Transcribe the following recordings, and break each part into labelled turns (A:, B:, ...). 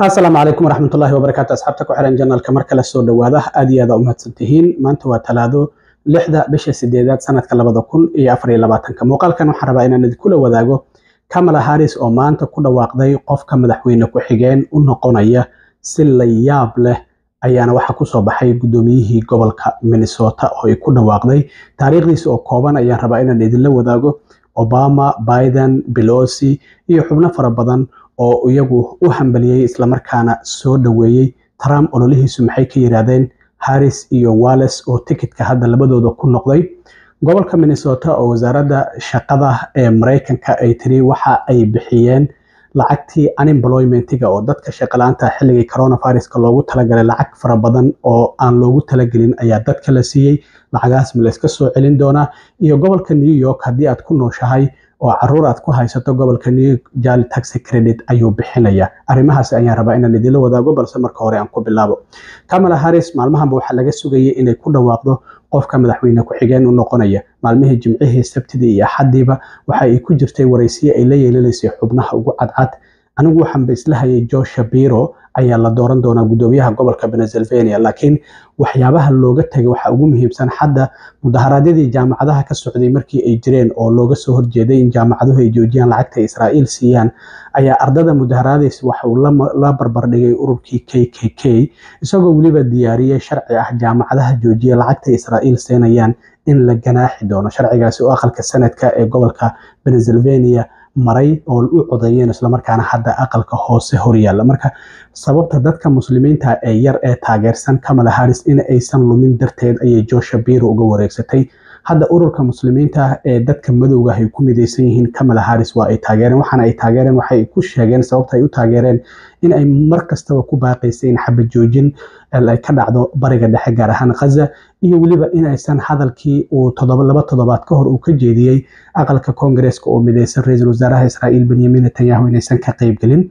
A: asalaamu calaykum waraxmatullaahi wabarakaatu asxaabta ku xiran janalka mar kale soo dhowaada aad iyo aada umahadsantihiin maanta waa talaado lixda bisha sideedaad sanadka labada kun iyo afar iyo labaatanka muuqaalkan waxaan rabaa inaan idinkula wadaago kamala harris oo maanta ku dhawaaqday qofka madaxweyne ku-xigeen u noqonaya si la yaab leh ayaana waxaa kusoo baxay guddoomiyihii gobolka minnesota oo ay ku dhawaaqday taariikhdiisa oo kooban ayaan rabaa inaan idinla wadaago obama biden belosi iyo xubno fara badan oo iyagu u hambaliyey islamarkaana soo dhoweeyey trump ololihiisu maxay ka yiraahdeen harris iyo walles oo tikitka hadda labadooda ku noqday gobolka minnesota oo wasaaradda shaqada ee maraykanka ay tiri waxa ay bixiyeen lacagtii unemploymentiga oo dadka shaqalaanta xilligii coronaviruska loogu talagalay lacag fara badan oo aan loogu talagelin ayaa dadka la siiyey lacagahaas ma layska soo celin doonaa iyo gobolka new york haddii aad ku nooshahay oo caruur aad ku haysato gobolka new york jali taxi credit ayuu bixinaya arrimahaas ayaan rabaa inaan idinla wadaago balse marka hore aan ku bilaabo kamala harris maalmahanba waxaa laga sugayay inay ku dhawaaqdo qofka madaxweyne ku-xigeen u noqonaya maalmihii jimcihii sabtidii iyo axadiiba waxa ay ku jirtay waraysiye ay la yeelanaysay xubnaha ugu cadcad anigu waxaanba isla hayay joe shapiro ayaa la dooran doonaa guddoomiyaha gobolka pennsylvania laakiin waxyaabaha looga tegay waxaa ugu muhiimsan xadda mudaharaadyadii jaamacadaha ka socday markii ay jireen oo looga soo horjeeday in jaamacaduhu ay joojiyaan lacagta ay israa'iil siiyaan ayaa ardada mudaharaadaysa waxa uu la barbardhigay ururkii k k k isagoo weliba diyaariyey sharci ah jaamacadaha joojiya lacagta israa'iil seenayaan in la ganaaxi doono sharcigaasi oo aqalka sanadka ee gobolka pennsylvania maray oo u codeeyeen islamarkaana hadda aqalka hoose horyaalla marka sababta dadka muslimiinta ee yar ee taageersan kamala harris in aysan lumin darteed ayay joe shapiro uga wareegsatay hadda ururka muslimiinta ee dadka madowga ay ku midaysan yihiin kamala harris waa ay taageereen waxaana ay taageereen waxay ku sheegeen sababta ay u taageereen in ay mar kastaba ku baaqaysay in xabad joojin ay ka dhacdo bariga dhexe gaar ahaan khaza iyo weliba inaysan hadalkii uu laba toddobaad ka hor uu ka jeediyey aqalka koongareeska oo midaysan ra-iisul wasaaraha israa'iil benyamin netanyahu inaysan ka qaybgelin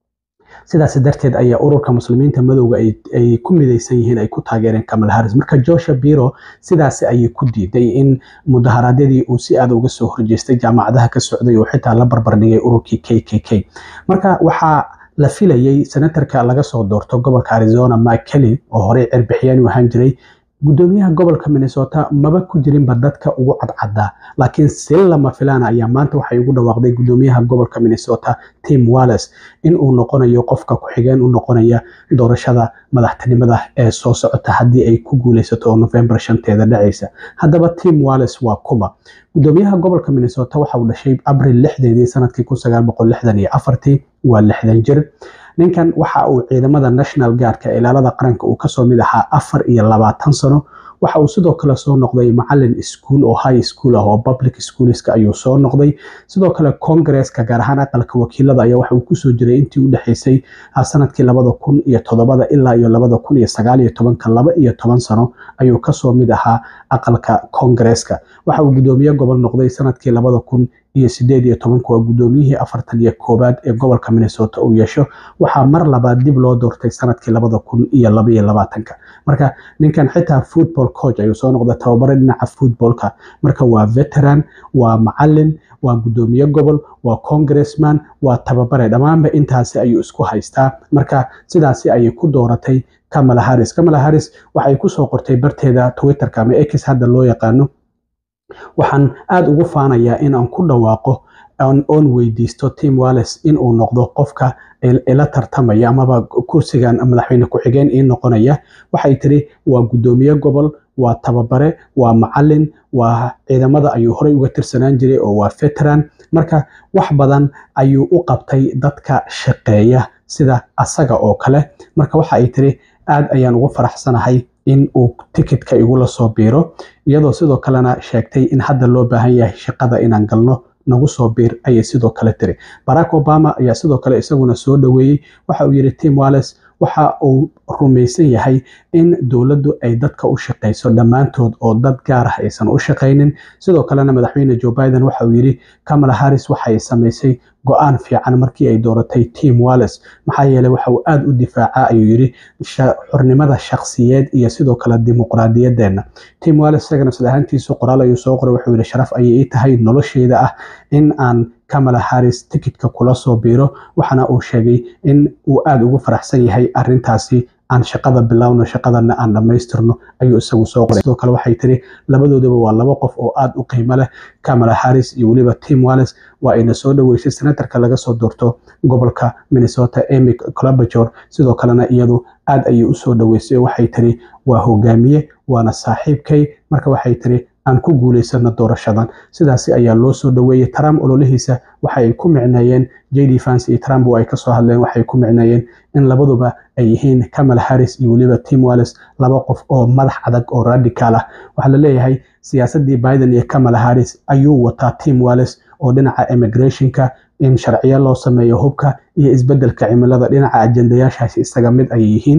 A: sidaas darteed ayaa ururka muslimiinta madowga ay ku midaysan yihiin ay ku taageereen kamal harris marka joe biro sidaasi ayay ku diiday in mudaharaadyadii uu si aada uga soo horjeestay jaamacadaha ka socday oo xitaa la barbardhigay ururkii k k k marka waxaa la filayay senatarka laga soo doorto gobolka arizona mike kelly oo horey cirbixiyaan u ahaan jiray guddoomiyaha gobolka minnesota maba ku jirinba dadka ugu cadcaddaa laakiin si lama filaana ayaa maanta waxay ugu dhawaaqday guddoomiyaha gobolka minnesota tim walles in uu noqonayo qofka ku-xigeen u noqonaya doorashada madaxtinimada ee soo socota haddii ay ku guuleysato oo november shanteeda dhacaysa haddaba tim walles waa kuma guddoomiyaha gobolka minnesota waxa uu dhashay abril lixdeedii sanadkii kun sagaal boqol lixdan iyo afartii waa lixdan jir ninkan waxa uu ciidamada national guardka ilaalada qaranka uu kasoo mid ahaa afar iyo labaatan sano waxa uu sidoo kale soo noqday macalin ischool oo high school ah oo public schoolska ayuu soo noqday sidoo kale congaresska gaar ahaan aqalka wakiilada ayaa waxa uu kusoo jiray intii u dhexaysay sanadkii labada kun iyo toddobada ilaa iyo labada kun iyo sagaal iyo tobanka laba iyo toban sano ayuu kasoo mid ahaa aqalka congaresska waxa uu guddoomiye gobol noqday sanadkii labada kun iyo sideed iyo tobanka waa guddoomiyihii afartan iyo koowaad ee gobolka minnesota uu yeesho waxaa mar labaad dib loo doortay sanadkii labada kun iyo labaiyo labaatanka marka ninkan xitaa football coach ayuu soo noqday tababare dhinaca footballka marka waa veteran waa macalin waa guddoomiye gobol waa congressman waa tababare dhammaanba intaasi ayuu isku haystaa marka sidaasi ayay ku dooratay kamala harris kamala harris waxay kusoo qortay barteeda twitterka ama x hadda loo yaqaano waxaan aada ugu faanayaa in aan ku dhawaaqo oon weydiisto tim walles in uu noqdo qofka ila tartamaya amaba kursigan madaxweyne ku-xigeen ii noqonaya waxay tiri waa guddoomiye gobol waa tababare waa macalin waa ciidamada ayuu horey uga tirsanaan jiray oo waa veteran marka wax badan ayuu u qabtay dadka shaqeeya sida asaga oo kale marka waxa ay tiri aad ayaan ugu faraxsanahay in uu tikitka igula soo biiro iyadoo sidoo kalena sheegtay in hadda loo baahan yahay shaqada inaan galno nagu soo biir ayay sidoo kale tiri barack obama ayaa sidoo kale isaguna soo dhoweeyey waxa uu yidhi tim walles waxa uu rumaysan yahay in dowladdu ay dadka u shaqayso dhammaantood oo dad gaar ah aysan u shaqaynin sidoo kalena madaxweyne joe biden waxa uu yidhi kamala harris waxay samaysay go-aan fiican markii ay dooratay tim walles maxaa yeeley waxa uu aada u difaacaa ayuu yidhi xornimada shakhsiyeed iyo sidoo kale dimuqraadiyadeena tim walles isagana sida ahaantiisu qoraal ayuu soo qoray wuxuu yidhi sharaf ayay ii tahay nolosheyda ah in aan kamala harris tikidka kula soo biiro waxaana uu sheegay in uu aada ugu faraxsan yahay arintaasi aan shaqada bilowno shaqadana aan dhammaystirno ayuu isagu soo qoray sidoo kale waxay tiri labadoodaba waa laba qof oo aada u qiimo leh kamala harris iyo weliba tim wallis waa ayna soo dhaweysay senatarka laga soo doorto gobolka minnesota emy clobajor sidoo kalena iyadu aada ayay usoo dhaweysay waxay tiri waa hogaamiye waana saaxiibkay marka waxay tiri aan ku guulaysano doorashadan sidaasi ayaa loo soo dhaweeyey trump ololihiisa waxa ay ku micneeyeen jd fans iyo trump oo ay kasoo hadleen waxay ku micneeyeen in labaduba ay yihiin kamal harris iyo weliba tim wallis laba qof oo madax adag oo radical ah waxaa la leeyahay siyaasadii biden iyo kamal harris ayuu wataa tim wallis oo dhinaca immigrationka in sharciyo loo sameeyo hubka iyo isbedelka cimilada dhinaca ajendayaashaasi isaga mid ay yihiin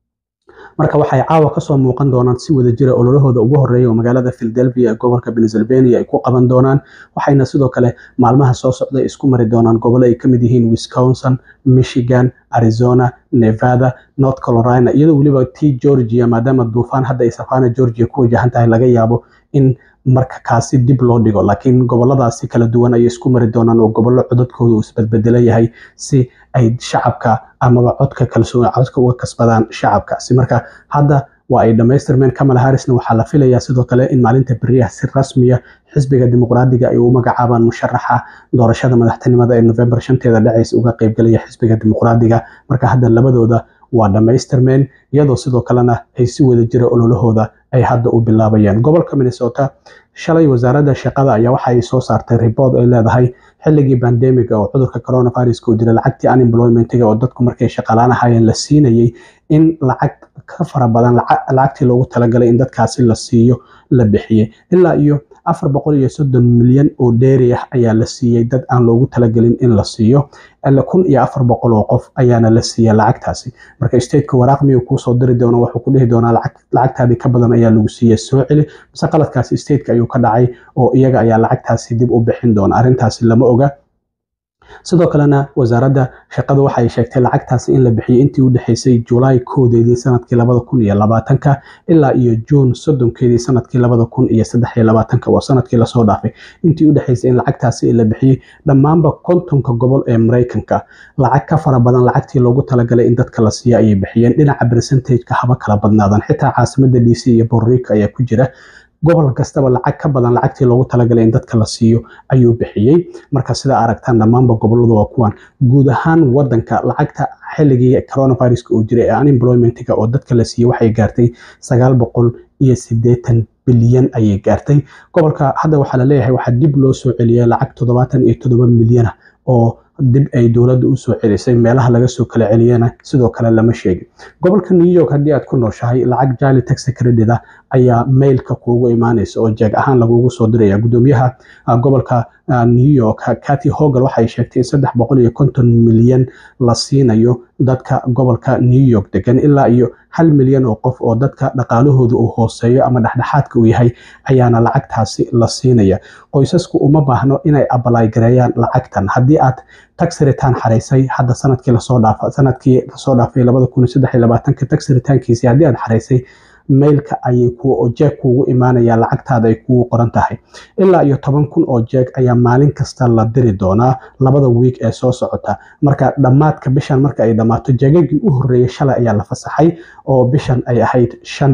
A: marka waxay caawa kasoo muuqan doonaan si wada jira ololahooda ugu horeeya oo magaalada philadelphia ee gobolka pennsylvania ay ku qaban doonaan waxayna sidoo kale maalmaha soo socda isku mari doonaan gobollo ay kamid yihiin wisconsin michigan arizona nevada north carolina iyadoo weliba t georgia maadaama duufaan hadda ay safana georgia ku wajahan tahay laga yaabo in marka kaasi dib loo dhigo laakiin goboladaasi kala duwan ayay isku mari doonaan oo gobollo codadkooda uu isbedbedela yahay si ay shacabka amaba codka kalsoon codka uga kasbadaan shacabkaasi marka hadda waa ay dhammaystirmeen kamal harrisna waxaa la filayaa sidoo kale in maalinta beriyaha si rasmiya xisbiga dimuqraadiga ay u magacaabaan musharaxa doorashada madaxtinimada ee november shanteeda dhacaysa uga qaybgalaya xisbiga dimuqraadiga marka hadda labadooda waa dhammaystirmeen iyadoo sidoo kalena ay si wada jira ololahooda ay hadda u bilaabayeen gobolka minnesota shalay wasaaradda shaqada ayaa waxa ay soo saartay ribood ay leedahay xilligii bandemiga oo cudurka coronaviruska uu jira lacagtii unemploymentiga oo dadku markay shaqalaanahayeen la siinayay in lacag ka fara badan lacagtii loogu talagalay in dadkaasi la siiyo la bixiyey ilaa iyo afar boqol iyo soddon milyan oo dheeri ah ayaa la siiyey dad aan loogu talagelin in la siiyo kun iyo afar boqol oo qof ayaana la siiya lacagtaasi marka stateka waraaq miyuu kuusoo diri doona wuxuu ku dhihi doonaa lacagtaadii ka badan ayaa lagu siiya soo celi mise qaladkaasi stateka ayuu ka dhacay oo iyaga ayaa lacagtaasi dib u bixin doona arrintaasi lama oga sidoo kalena wasaaradda shaqadu waxay sheegtay lacagtaasi in la bixiyey intii u dhexeysay julaay koodeedii sanadkii labada kun iyo labaatanka ilaa iyo juun soddonkeedii sanadkii labada kun iyo saddex iyo labaatanka waa sanadkii lasoo dhaafay intii u dhexeysay in lacagtaasi la bixiyey dhammaanba kontonka gobol ee maraykanka lacag ka fara badan lacagtii loogu talagalay in dadka la siiya ayay bixiyeen dhinaca percentageka haba kala badnaadan xitaa caasimada d c iyo borrico ayaa ku jira gobol kastaba lacag ka badan lacagtii loogu talagalay in dadka la siiyo ayuu bixiyey marka sida aragtaan dhammaanba goboladu waa kuwan guud ahaan wadanka lacagta xilligii coronaviruska uu jiray ee unemploymentiga oo dadka la siiyey waxay gaartay sagaal boqol iyo sideetan bilyan ayay gaartay gobolka hadda waxaa laleeyahay waxaa dib loo soo celiyay lacag toddobaatan iyo toddoba milyana oo dib ay dowladda usoo celisay meelaha laga soo kala celiyana sidoo kale lama sheegin gobolka new york haddii aad ku nooshahay lacag jali taxi credit ah ayaa mailka kuugu imaanaysa oo jeeg ahaan lagugu soo diraya gudoomiyaha gobolka new york cathy hogal waxay sheegtay in saddex boqol iyo konton milyan la siinayo dadka gobolka new york degan ilaa iyo hal milyan oo qof oo dadka dhaqaalahooda uu hooseeyo ama dhexdhexaadka uu yahay ayaana lacagtaasi la siinaya qoysasku uma baahno inay abalay gareeyaan lacagtan haddii aad tax return xaraysay hadda sanadkii lasoo dhaafa sanadkii lasoo dhaafay labada kun iyo saddex iyo labaatanka tax returnkiisi haddii aad xaraysay mailka ayay ku jeeg kuugu imaanaya lacagtaada ay kugu qoran tahay ilaa iyo toban kun oo jeeg ayaa maalin kasta la diri doonaa labada wiig ee soo socota marka dhammaadka bishan marka ay dhammaato jeegagii u horreeyay shalay ayaa la fasaxay oo bishan ay ahayd shan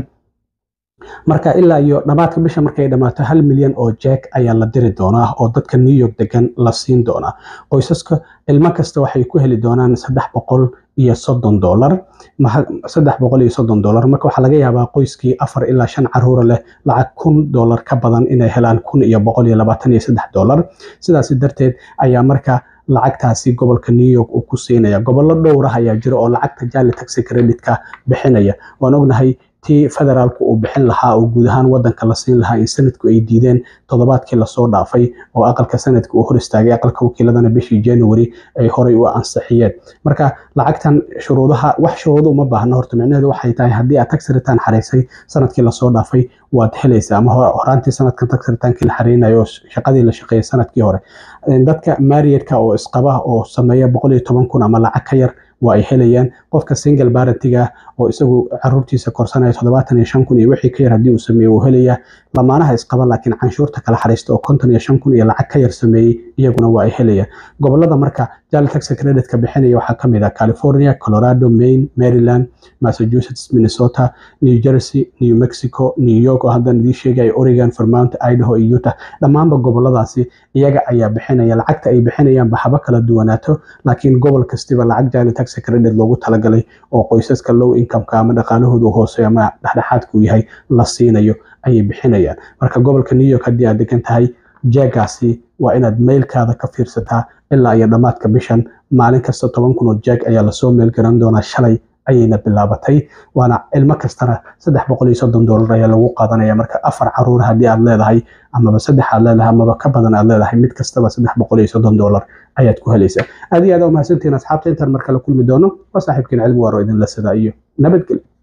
A: marka ilaa iyo dhammaadka bisha markay dhammaato hal milyan oo jeeg ayaa la diri doonaa oo dadka new york degan la siin doonaa qoysaska ilmo kasta waxay ku heli doonaan saddex boqol iyo soddon dolar saddex boqol iyo soddon dolar marka waxaa laga yaabaa qoyskii afar ilaa shan caruura leh lacag kun dolar ka badan inay helaan kun iyo boqol iyo labaatan iyo saddex dolar sidaasi darteed ayaa marka lacagtaasi gobolka new york uu ku siinaya gobollo dhowrah ayaa jira oo lacagta jali taxi creditka bixinaya waan ognahay tii federaalku uu bixin lahaa oo guud ahaan wadanka la siin lahaa in sanadku ay diideen toddobaadkii lasoo dhaafay oo aqalka sanadka uu hor istaagay aqalka wakiiladana bishii january ay horey u ansixiyeen marka lacagtan shuruudaha wax shuruudo uma baahna horta micnaheedu waxay tahay haddii aad tax return xaraysay sanadkii lasoo dhaafay waad helaysaa ama horaantii sanadkan tax returnki la xareynayo oo shaqadii la shaqeeyay sanadkii hore dadka marriedka oo isqaba oo sameeya boqol iyo toban kun ama lacag ka yar waa ay helayaan qofka single barentiga ah oo isagu caruurtiisa korsanaya toddobaatan iyo shan kun iyo wixii ka yar haddii uu sameeye wuu helayaa lamaanaha isqaba laakiin canshuurta kala xariista oo konton iyo shan kun iyo lacag ka yar sameeyey iyaguna waa ay helayaan gobolada marka jali tax creditka bixinaya waxaa kamid ah california colorado maine maryland massachusetts minnesota new jersey new mexico new york oo haddan idiin sheegaya oregon vermont idaho iyo utah dhammaanba goboladaasi iyaga ayaa bixinaya lacagta ay bixinayaanba haba kala duwanaato laakiin gobol kastiba lacag jali tax credit loogu talagalay oo qoysaska low incomeka ama dhaqaalahoodu hooseeyo ama dhexdhexaadka uu yahay la siinayo ayay bixinayaan marka gobolka new york haddii aad degan tahay jeegaasi waa inaad mailkaada ka fiirsataa ilaa iyo dhammaadka bishan maalin kasta toban kun oo jeeg ayaa lasoo meel garan doonaa shalay ayayna bilaabatay waana ilmo kastana saddex boqol iyo soddon doolar ayaa lagu qaadanaya marka afar caruur haddii aad leedahay amaba saddex aad leedahay amaba ka badan aad leedahay mid kastaba saddex boqol iyo soddon doolar ayaad ku helaysaa aad iyo aad umahadsantihiin asxaabta intaan mar kale kulmi doono waa saaxiibkiin cilmi waaro idinla sidaa iyo nabadgelyo